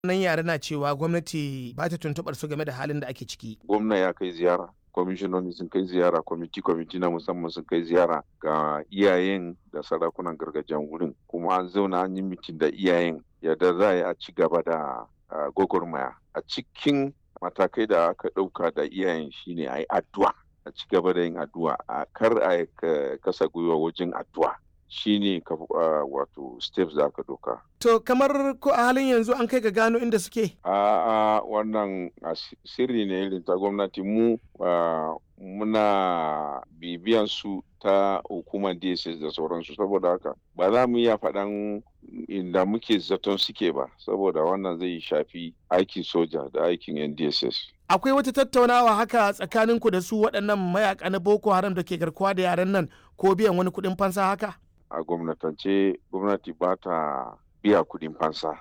nan yare na cewa gwamnati ba ta tuntuɓar su game da halin da ake ciki. gwamna ya kai ziyara kwamishinoni sun kai ziyara kwamiti kwamiti na musamman sun kai ziyara ga iyayen da sarakunan gargajiyan wurin kuma an zauna an yi mitin da iyayen yadda za a yi a ci gaba da ah, gwagwarmaya a cikin matakai da aka ɗauka da iyayen shine a yi addu'a a ci gaba da yin addu'a a kar a ka- kasa gwiwa wajen addu'a shine ka ah, wato steps da aka ɗauka To kamar ko a halin yanzu an kai ga gano inda suke? A'a wannan as- sirri ne irin ta gwamnati mu ah, muna bibiyan su ta hukumar DSS da sauransu saboda haka ba za mu iya faɗan inda muke zaton suke ba saboda wannan zai shafi aikin soja da aikin yan DSS. Akwai wata tattaunawa haka tsakaninku da su waɗannan mayaka na Boko Haram da ke garkuwa da yaren nan ko biyan wani kuɗin fansa haka? A gwamnatance gwamnati ba ta biya kuɗin fansa.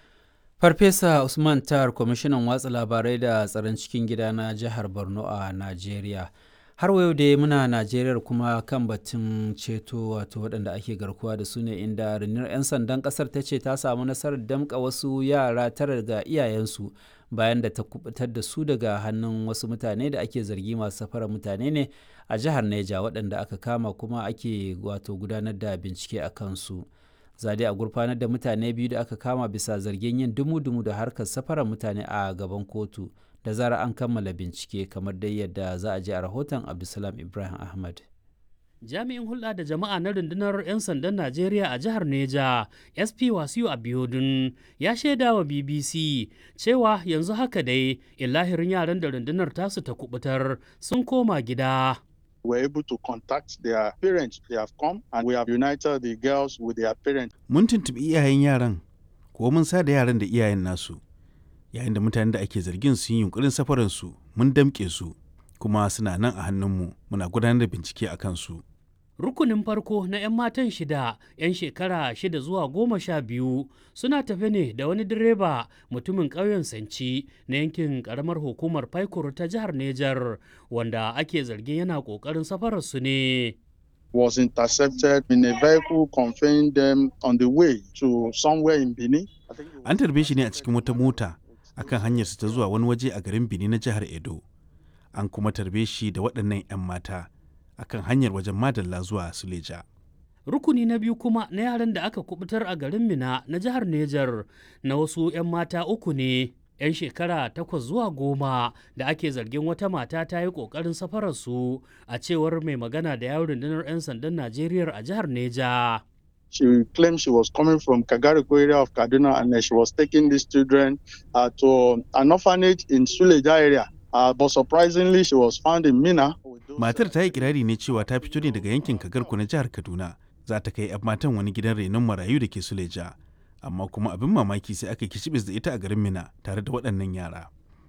Farfesa Usman Tar, kwamishinan watsa labarai da tsaron cikin gida na jihar Borno a Najeriya. Har wa yau dai muna Najeriya kuma kan batun ceto wato waɗanda ake garkuwa da su ne inda rundunar 'yan sandan ƙasar ta ce ta samu nasarar damƙa wasu yara tara daga iyayensu bayan da ta kubutar da su daga hannun wasu mutane da ake zargi masu safarar mutane ne a jihar Neja waɗanda aka kama kuma ake wato gudanar da bincike a kansu. zade a gurfanar da mutane biyu da aka kama bisa zargin yin dumu-dumu da harkar safarar mutane a gaban kotu da zara an kammala bincike kamar dai yadda za a ji a rahoton abdulsalam ibrahim ahmad Jami'in hulɗa da jama'a na rundunar 'yan sandan Najeriya a jihar Neja, SP Wasiu Abiodun, ya shaida wa BBC cewa yanzu haka dai illahirin yaran da rundunar tasu ta kubutar sun koma gida. were able to contact their parents. They have come and we have united the girls with their parents. Mun tuntuɓi iyayen yaran, ko mun sa da yaran da iyayen nasu. Yayin da mutanen da ake zargin sun yi yunkurin safaransu, mun damƙe su, kuma suna nan a hannunmu, muna gudanar da bincike a kansu. Rukunin farko na 'yan matan shida, 'yan shekara shida zuwa goma sha biyu suna tafe ne da wani direba mutumin ƙauyen Sanci na yankin ƙaramar hukumar Paikur ta jihar Nejar wanda ake zargin yana ƙoƙarin safararsu ne. Was intercepted in a vehicle conveying them on the way to somewhere in Benin. I think it was- An tarbe shi ne a cikin wata mota akan hanyarsa ta zuwa wani waje a garin Benin na jihar Edo. An kuma tarbe shi da waɗannan 'yan mata akan hanyar wajen Madalla zuwa Suleja. Rukuni na biyu kuma na yaran da aka kubutar a garin Mina na jihar Nejar na wasu 'yan mata uku ne. 'yan shekara takwas zuwa goma da ake zargin wata mata ta yi ƙoƙarin safararsu a cewar mai magana da yawon rundunar 'yan sandan Najeriya a jihar Neja. She claimed she was coming from Kagariko area of Kaduna and then she was taking these children uh, to an orphanage in Suleja area. Uh, but surprisingly, she was found in Mina. with those, Matar uh, ta yi kirari ne cewa ta fito ne daga yankin Kagarku na jihar Kaduna. Za ta kai 'yan matan wani gidan renon marayu da ke Suleja. Amma kuma abin mamaki sai aka kicibis da ita a garin Mina tare da waɗannan yara.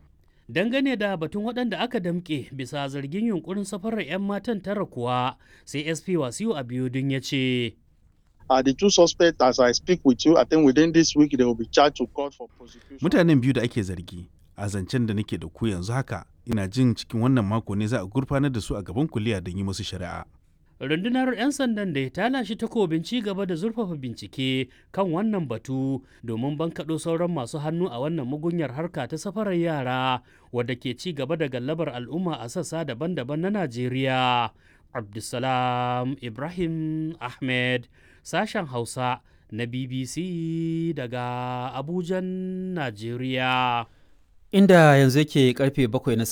Dangane da batun waɗanda aka damƙe bisa zargin yunkurin safarar 'yan matan tara kuwa sai SP Wasiu Abiodun ya ce. Uh, the two suspects, as I speak with you, I think within this week they will be charged to court for prosecution. Mutanen biyu da ake zargi a zancen da nake da ku yanzu haka ina jin cikin wannan mako ne za a gurfanar da su a gaban kuliya don yi musu shari'a. rundunar 'yan sandan da ta lashe takobin ci gaba da zurfafa bincike kan wannan batu domin bankaɗo sauran masu hannu a wannan mugunyar harka ta safarar yara wadda ke ci gaba da gallabar al'umma a sassa daban-daban na najeriya abdulsalam ibrahim ahmed sashen hausa na bbc daga abujan najeriya Inda yanzu yake karfe bakwai na